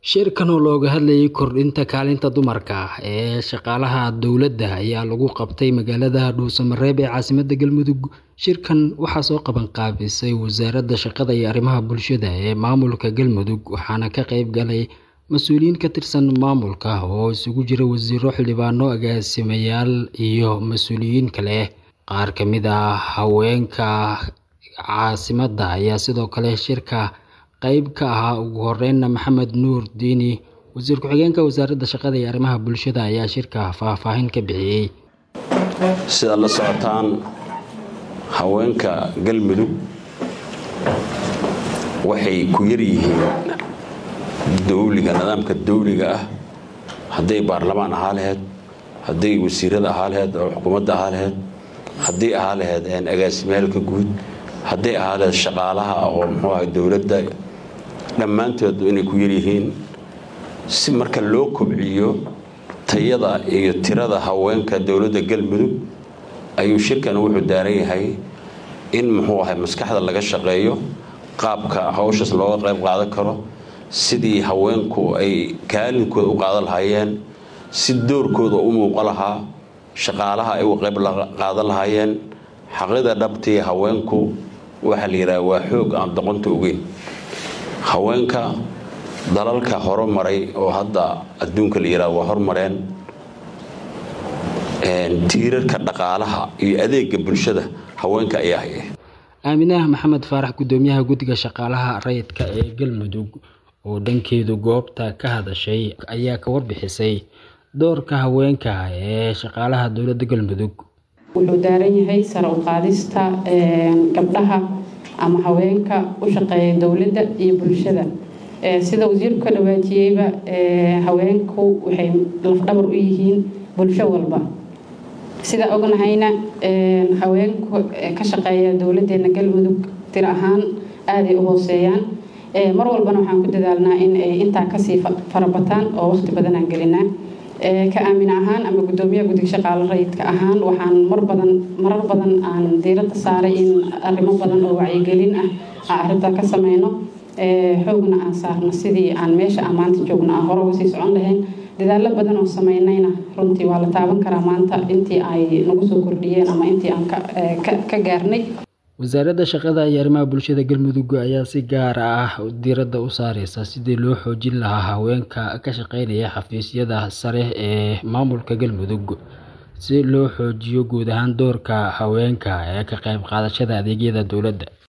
Shirkan oo looga hadlayay kordhinta kaalinta dumarka ee shaqaalaha dowladda ayaa lagu qabtay magaalada Dhuusamareeb ee caasimadda Galmudug. Shirkan waxaa soo qaban qaabisay Wasaaradda Shaqada iyo Arrimaha Bulshada ee Maamulka Galmudug waxaana ka qayb galay mas'uuliyiin ka tirsan maamulka oo isugu jira wasiirro, xildhibaano, agaasimayaal iyo mas'uuliyiin kale. Qaar ka mid ah haweenka caasimadda ayaa sidoo kale shirka qayb ka ahaa. Ugu horreyn, Maxamed Nuur Diini, Wasiir Ku-xigeenka Wasaaradda Shaqada iyo Arrimaha Bulshada ayaa shirka faahfaahin ka bixiyay. Sidaad la socotaan, haweenka Galmudug waxay ku yar yihiin dowliga nidaamka dowliga ah hadday baarlamaan ahaa lahayd hadday wasiirada ahaa lahayd oo xukuumadda ahaa lahayd hadday ahaa lahayd agaasimaalka guud hadday ahaa lahayd shaqaalaha oo muxuu ahay dowladda dhammaantood inay ku yar yihiin si marka loo kobciyo tayada iyo tirada haweenka dowladda Galmudug ayuu shirkan wuxuu daaran yahay in muxuu ahay maskaxda laga shaqeeyo qaabka hawshaas looga qayb qaadan karo sidii haweenku ay kaalinkooda u qaadan lahaayeen si doorkooda u muuqan lahaa shaqaalaha ay uga qayb qaadan lahaayeen xaqida dhabtii haweenku waxaa la yidhaha waa xoog aan doqonta ogeyn haweenka dalalka horumaray oo hadda adduunka la yidhaha waa hormareen tiirarka dhaqaalaha iyo adeega bulshada haweenka ayaa haya aaminaah maxamed faarax gudoomiyaha guddiga shaqaalaha rayidka ee galmudug oo dhankeedu goobta ka hadashay ayaa ka warbixisay doorka haweenka ee shaqaalaha dowladda galmudug wuxuu daaran yahay sare u qaadista gabdhaha ama haweenka u shaqeeya dowladda iyo bulshada sida wasiirku ka dhawaajiyeyba haweenku waxay lafdhabar u yihiin bulsho walba sida ognahayna haweenku ka shaqeeya dowladeena galmudug tir ahaan aaday u hooseeyaan mar walbana waxaan ku dadaalnaa in ay intaa kasii farabataan oo waqti badan aan gelinaa ka aamin ahaan ama gudoomiyaha guddiga shaqaale rayidka ahaan waxaan mar badan marar badan aan diiradda saaray in arrimo badan oo wacyigelin ah aan arrintaa ka sameyno xoogna aan saarno sidii aan meesha aan maanta joogno aan hore uga sii socon lahayn dadaallo badan oo sameynayna runtii waa la taaban karaa maanta intii ay nagu soo kordhiyeen ama intii aan ka gaarnay wasaaradda shaqada iyo arrimaha bulshada galmudug ayaa si gaar ah diiradda u saareysa sidii loo xoojin lahaa haweenka ka shaqeynaya xafiisyada sare ee maamulka galmudug si loo xoojiyo guud ahaan doorka haweenka ee ka qayb qaadashada adeegyada dowladda